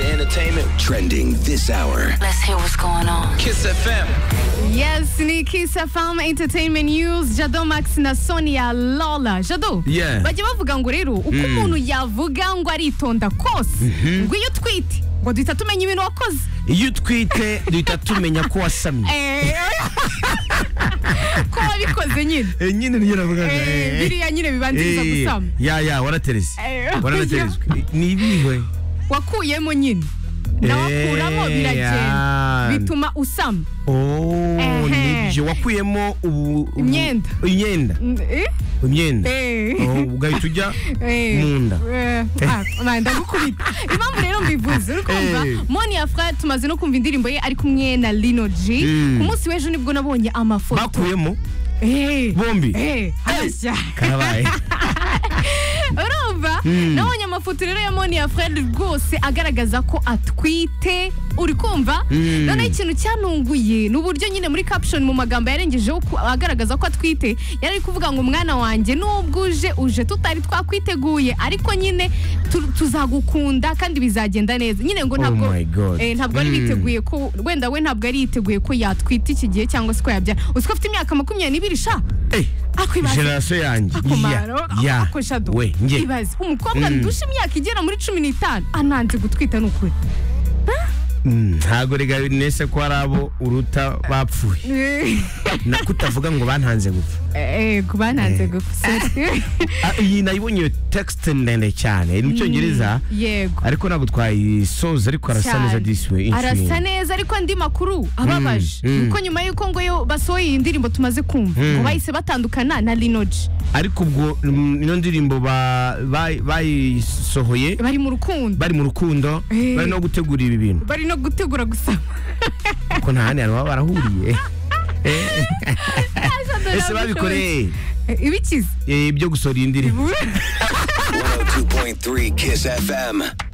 entertainment trending this hour. Let's hear what's going on. Kiss FM. Yes, ni Kiss FM Entertainment News Jado Max na Sonia Lola Jado Yeah. bajya bavuga ngo rero uko umuntu yavuga ngo aritonda kose ngo iyo utwite ngo duhita tumenya ibintu wakoze iyo utwite duhita tumenya ko wasamye Eh, ko wabikoze nyine Eh, nyine niyo navuga Eh, biriya nyine bibanziriza gusama ya ya waratereze Eh, waranaterezwe ni ibihe wakuyemo nyine nawakuramo Eh, biragenda ah. bituma usama Oh, Ehe. nibyo wakuyemo ubu ubu- Imyenda. imyenda Mm, eh? imyenda Eh. Oh, ugahita ujya Eh, mu nda. eh, ah, man, ndagukubita impamvu rero mbivuze uri kumva Eh. moni ya fra tumaze no kumva indirimbo ye ari kumwe na lino g Mm. ku munsi w'ejo nibwo nabonye amafoto bakuyemo Eh, bombi eh, harashya. karabaye urumva Mm. nabonye amafoto rero ya moni ya fred rwose agaragaza ko atwite uri kumva Mm. noneho ikintu cyanunguye ni uburyo nyine muri caption mu magambo yarengejeho ko- agaragaza ko atwite yari ari kuvuga ngo mwana wanjye nubwo uje uje tutari twakwiteguye ariko nyine tu- tuzagukunda kandi bizagenda neza nyine ngo ntabwo my God. eh, ntabwo ari Mm. biteguye ko wenda we ntabwo ari yiteguye ko yatwita iki gihe cyangwa se ko yabyara uzi ko afite imyaka makumyabiri n'ibiri sha Eh, akwibaza generasiyo yanjye akomaro Ya, ya. ako jado we nge ibaze umukobwa Mm. ndusha imyaka igera muri cumi n'itanu ananze gutwita ni ukuri Mm, ntago rega nese ko ari abo uruta bapfuye Na- kutavuga ngo bantanze gupfa ku bananze gupfa Ah, iyi nayibonye iyo text ndende cyane ni mu cyongereza yego ariko ntabwo twayisoza ariko arasa Cyane. neza disiwe arasa neza ariko andi makuru ababaje Mm, mm. kuko nyuma y'uko ngo yo basohoye iyi ndirimbo tumaze kumva Mm. ngo bahise batandukana na linoji ariko ubwo mm, ino ndirimbo ba- ba- bayisohoye bari mu rukundo bari mu rukundo Eh. bari no gutegura ibi bintu bari no gutegura gusama ko nta handi hantu baba barahuriye Eh, ese babikoreye Eh, ibikize eh, ibyo gusohora iyi ndirimbo 102.3 Kiss FM.